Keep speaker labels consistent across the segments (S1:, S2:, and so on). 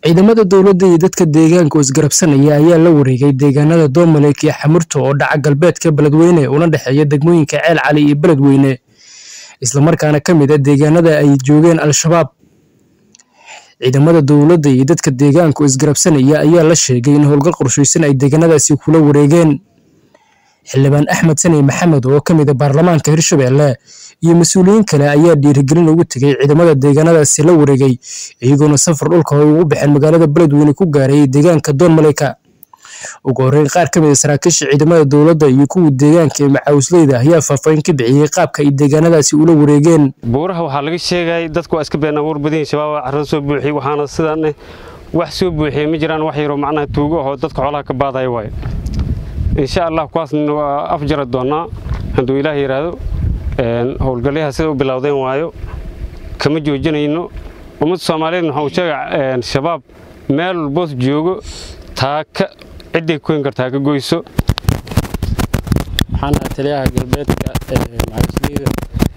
S1: ciidamada dowladda iyo dadka deegaanka oo isgarabsanaya ayaa la wareegay deegaanada doomaleyk iyo xamurto oo dhaca galbeedka beledweyne una dhexeeya degmooyinka ceel cali iyo beledweyne islamarkaana ka mid a deegaanada ay joogeen al-shabaab ciidamada dowladda iyo dadka deegaanka oo isgarabsanaya ayaa la sheegay in howlgal qorshaysan ay deegaanadaasi kula wareegeen xildhibaan axmed sani maxamed oo ka mid a baarlamaanka hirshabelle iyo mas-uuliyiin kale ayaa dhiirigelin ugu tegay ciidamada deegaanadaasi la wareegay iyagoona safar dhulka ay ugu baxeen magaalada beledweyne ku gaaray deegaanka doon maleyka ugu horreyn qaar ka mid a saraakiisha ciidamada dowladda iyo kuwa deegaanka ee macaawisleyda ayaa faahfaahin ka bixiyey qaabka ay deegaanadaasi ula wareegeen
S2: buuraha waxaa laga sheegay dadku waa iska been abuur badan yihin shabaab carrada soo buuxiyey waxaana sidaan wax soo buuxiyey ma jiraan wax yaroo macnaha tuugo ahoo dadka xoolaha ka baadaya waaye insha allah kuwaasna waa afjara doonnaa hadduu ilaah yidhaahdo howlgalyaha sida u bilowdeen waayo kama joojinayno ummadda soomaaliyeed waxaa uu sheega shabaab meel walboos joogo taaka cidday koyn kartaa ka goyso
S3: waxaan ahaa taliyaha galbeedka macawisleyda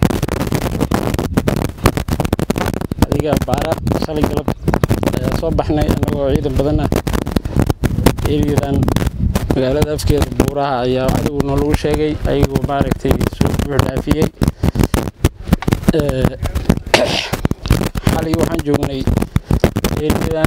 S3: adiga baara shalay galab ayaa soo baxnay annagoo ciidan badan ah eriyadan magaalada afkeeda buuraha ayaa adigu noolagu sheegay ayagoo maaragtay soo buux dhaafiyey xalay waxaan joognay eriyadan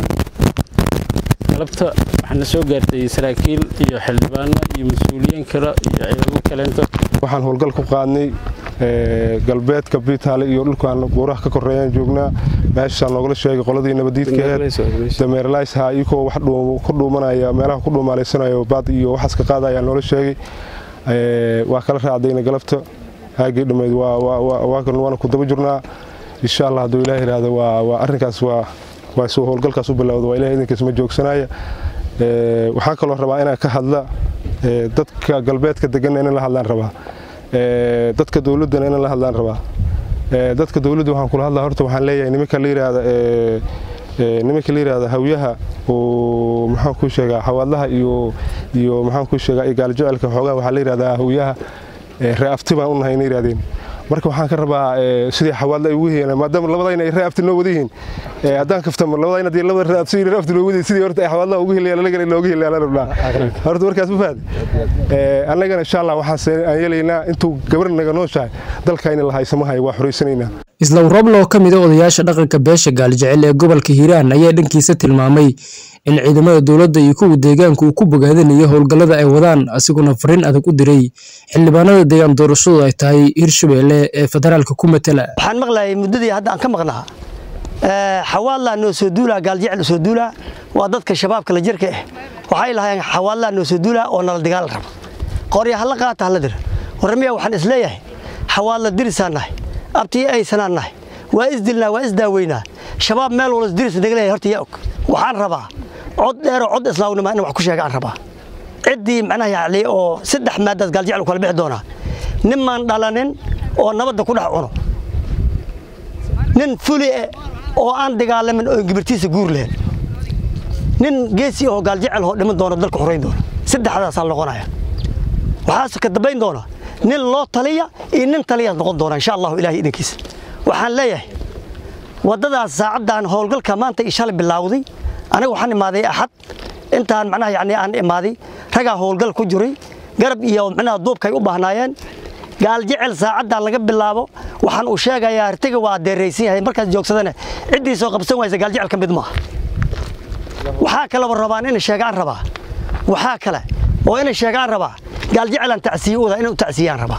S3: galabta waxaana soo gaartay saraakiil iyo xildhibaano iyo mas-uuliyiin kale iyo ciidamo kaleento
S4: waxaan howlgal ku qaadnay galbeedka biitaale iyo dhulkaan buuraha ka koreeyaan joognaa meeshaan loogala sheegay qoladii nabadiidkaheed dameerlaysha iyagoo wax ku dhuumanaya meelaha ku dhuumaalaysanaya baad iyo waxaas ka qaadaya noola sheegay waa kala raacdayna galabta haagii dhammayd waana ku daba jirnaa insha allah hadduu ilaah yidhaahdo waa arrinkaas waa waa soo howlgalkaas u bilowda waa ilaah idinkiis ma joogsanaya waxaan kaloo rabaa inaan ka hadla dadka galbeedka deganna inaan la hadlaan rabaa dadka dowladdana inaan la hadlaan rabaa dadka dowladda waxaan kula hadlaa horta waxaan leeyahay nimanka la yidhaahda nimanka la yidhaahda hawyaha oo maxaan ku sheegaa xawaadlaha iyo iyo maxaan ku sheegaa gaaljacelka xoogaha waxaa la yidhahdaa hawyaha reafti baan u nahay inay yidhahdeen marka waxaan ka rabaa sidii xawaadla ay ugu heyeen maadaama labadayna ay reafti noo wada yihiin haddaan kaftamo labadayna hadii labada reafti reafti loo wada sidii horta ay xawaadlaha ugu heliyaan anagana looga heliyaan aan rabnaa horta markaas ma fahad annagana insha allah waxaan aan yeelaynaa intuu gabar naga nooshahay dalkayna la haysamahay waa xoraysanaynaa
S1: islaw roble oo ka mid a odayaasha dhaqanka beesha gaaljecel ee gobolka hiiraan ayaa dhankiisa tilmaamay in ciidamada dowladda iyo kuwa deegaanka uu ku bogaadanayo howlgallada ay wadaan asiguna fariin adag u diray xildhibaanada deegaan doorashadu ay tahay hirshabelle ee federaalka ku matala
S5: waxaan maqlayay muddadii hadda aan ka maqnaa xawaadlaa noo soo duulaa gaaljecel soo duulaa waa dadka shabaabka la jirka ah waxay lahaayeen xawaadlaa noo soo duulaa oo nala dagaal raba qorya hala qaata hala dir waramiya waxaan isleeyahay xawaadla dirisaan nahay abtiyo aysanaan nahay waa isdilnaa waa isdaaweynaa shabaab meel wala isdiris nagaleeyahay horta yaa og waxaan rabaa cod dheeroo cod islaawnima in wax ku sheega aan rabaa ciddii macnaha yacni oo saddex maadaad gaaljecel kala bixi doonaa ninmaan dhalanin oo nabadda ku dhex cuno nin fuli eh oo aan dagaalamin oo gibirtiisa guur lehen nin geesi oo gaaljecel oo dhiman doono dalka xorayn doona saddexdaasaa noqonaya waxaase ka dambayn doona nin loo taliya iyo nin taliyaad noqon doona insha allahu ilahay idinkiisa waxaan leeyahay waddadaas saacaddan howlgalka maanta ii shalay bilaawday aniga waxaan imaaday axad intaan macnaha yacni aan imaaday ragaa howlgal ku jiray garab iyo macnaha duubkay u baahnaayeen gaaljecel saacaddan laga bilaabo waxaan uu sheegayaa artiga waa deeraysan yahay markaas joogsadana ciddii soo qabsan waysa gaaljecel ka mid maaha waxaa kaleba rabaan inay sheegaan rabaa waxaa kale oo inay sheegaan rabaa gaaljecelaan tacsiye uda inay u tacsiyaan rabaa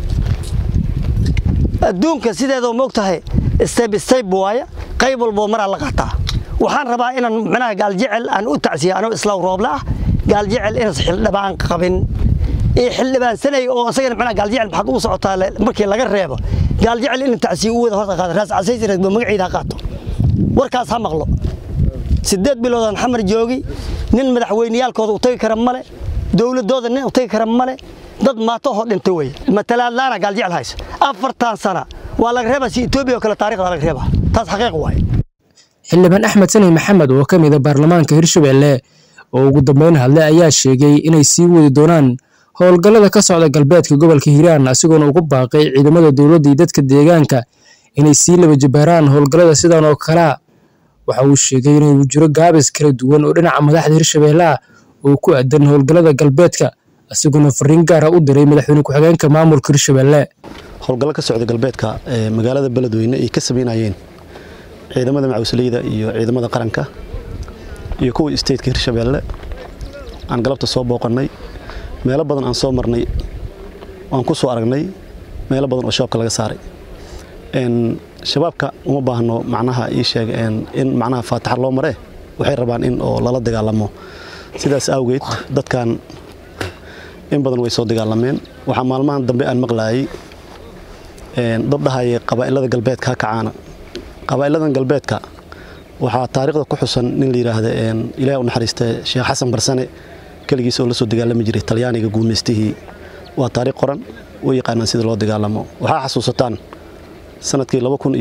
S5: adduunka sideedoo moog tahay stayb stayb waaye qayb walboo maraa la qaataa waxaan rabaa inaan macnaha gaaljecel aan u tacsiya anoo islaaw rooble ah gaaljecel inaas xildhibaan qabin ee xildhibaan sanay oo asagana macnaha gaaljecel maxaad ugu socotaa markii laga reebo gaaljecel in tacsiye u wada horta qaada raas casaysi ragbo magaciida qaato warkaas ha maqlo sideed biloodaan xamar joogi nin madaxweyneyaalkooda u tagi kara male dowladooda nin u tagi kara male dad maatahoo dhintay wey matalaadlaana gaaljecel hayso afartan sana waa laga reebaa si etoobiya oo kale taarikhda laga reebaa taas xaqiiq waaye
S1: xildhibaan axmed sani maxamed oo ka mid a baarlamaanka hirshabelle oo ugu dambeyn hadlay ayaa sheegay inay sii wadi doonaan howlgallada ka socda galbeedka gobolka hiiraan asigoona ugu baaqay ciidamada dowladda iyo dadka deegaanka inay sii laba jabaaraan howlgallada sidan oo kalea waxa uu sheegay inuu jiro gaabis kala duwan oo dhinaca madaxda hirshabelle ah oo ku aadan howlgallada galbeedka isaguna fariin gaara u diray madaxweyne ku-xigeenka maamulka hirshabelle
S6: howlgallo ka socda galbeedka ee magaalada beledweyne ay ka samaynayeen ciidamada macawsleyda iyo ciidamada qaranka iyo kuwa stateka hirshabelle aan galabta soo booqannay meelo badan aan soo marnay aan ku soo aragnay meelo badan oo shabaabka laga saaray shabaabka uma baahno macnaha ii sheeg in macnaha faataxa loo maree waxay rabaan in oo lala dagaalamo sidaas awgeed dadkan in badan way soo dagaalameen waxaa maalmahan dambe aan maqlaayay dad dhahaya qabaa'ilada galbeedka ha kacaana qabaa'iladan galbeedka waxaa taariikhda ku xusan nin la yidhaahda ilaah u naxariista sheekh xasan barsane keligiis oo la soo dagaalami jiray talyaaniga guumaystihii waa taariikh qoran u yaqaanaan sida loo dagaalamo waxaa xasuusataan sanadkii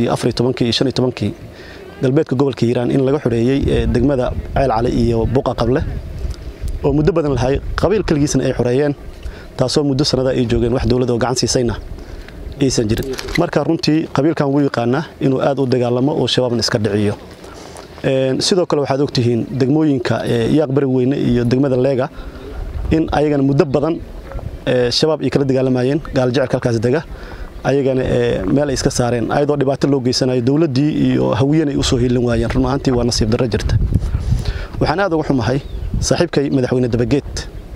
S6: iyo galbeedka gobolka hiiraan in laga xoreeyey degmada ceel cali iyo buqa qable oo muddo badan lahay qabiil keligiisna ay xoreeyeen taasoo muddo sanada ay joogeen wax dowlad oo gacan siisayna aysan jirin marka runtii qabiilkan wuu yaqaanaa inuu aad u dagaalamo oo shabaabna iska dhiciyo sidoo kale waxaad ogtihiin degmooyinka yaaq bari weyne iyo degmada leega in ayagana muddo badan shabaab ay kala dagaalamayeen gaaljecelka halkaas dega ayagana meel ay iska saareen ayadoo dhibaato loo geysanayo dowladdii iyo hawiyana ay u soo hiilin waayeen run ahaantii waa nasiib darro jirta waxaan aad uga xumahay saaxiibkay madaxweyne dabageed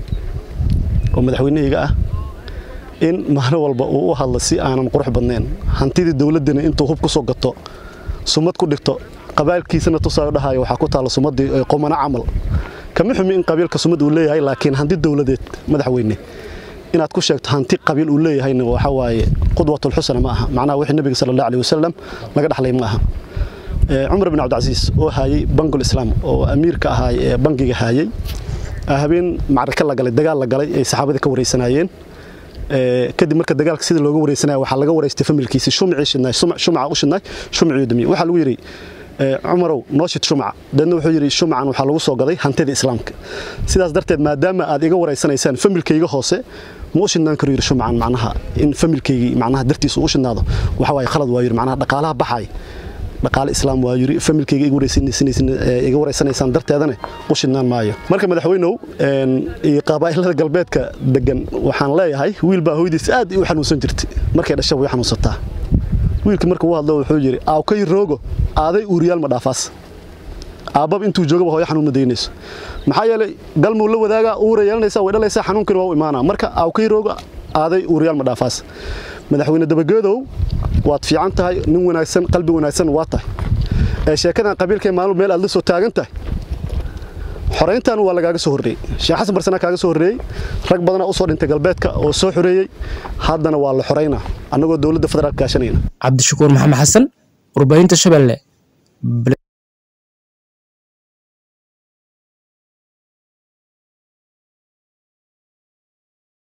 S6: oo madaxweynahayga ah in maalin walba uu u hadla si aanan qurux badnayn hantidii dowladdana intuu hub ku soo gato sumad ku dhigto qabaalkiisana tusaayo dhahayo waxaa ku taalla sumaddii qomano camal kama xumi in qabiilka sumad uu leeyahay laakiin hanti dowladeed madaxweyne inaad ku sheegto hanti qabiil uu leeyahayna waxa waaye qudwatul xusna ma aha macnaha wixii nabiga sala allahu alayhi wasalam laga dhaxlay ma aha cumar bin cabdicasiis oo haayay bangul islaam oo amiirka ahaay ee bangiga haayay habeen macraka la galay dagaal la galay ay saxaabadii ka wareysanaayeen kadib marka dagaalka sida looga wareysanaya waxaa laga wareystay familkiisii shumcii shidnaay shumca u shidnaay shumcii damiye waxaa lagu yidhi cumarow noo shid shumca deedna wuxuu yidhi shumcan waxaa lagu soo gaday hantida islaamka sidaas darteed maadaama aad iga wareysanaysaan familkayga hoose ma u shidnaan karo yidhi shumcan macnaha in familkaygii macnaha dartiisa u shidnaado waxa waaye khalad waa yidhi macnaha dhaqaalaha baxay dhaqaale islaam waa yidhi familkayga iga wareysanaysaan darteedana u shidnaan maayo marka madaxweynow iyo qabaa'ilada galbeedka degan waxaan leeyahay wiil baa hooyadiis aad u xanuunsan jirtay markay dhasha way xanuunsataa wiilka marka uu hadlo wuxuu yidhi aawkay roogo aaday uuriyaal ma dhaafaas aabbaba intuu joogaba hooyo xanuun ma daynayso maxaa yeelay galmuu la wadaagaa uura yeelanaysaa way dhalaysaa xanuunkani waa u imaanaa marka aawkay roogo aaday uuriyaal ma dhaafaas madaxweyne dabageedow waad fiican tahay nin wanaagsan qalbi wanaagsan waa tahay ee sheekadan qabiilkay maalin meel aad la soo taagan tahay xorayntan waa lagaaga soo horreeyey sheekh xasan barsana kaaga soo horreeyey rag badanaa u soo dhintay galbeedka oo soo xoreeyey haddana waa la xoraynaa annagoo dowladda federaalka gaashanayna
S1: cabdishakuur maxamed xasan warbaahinta shabeelle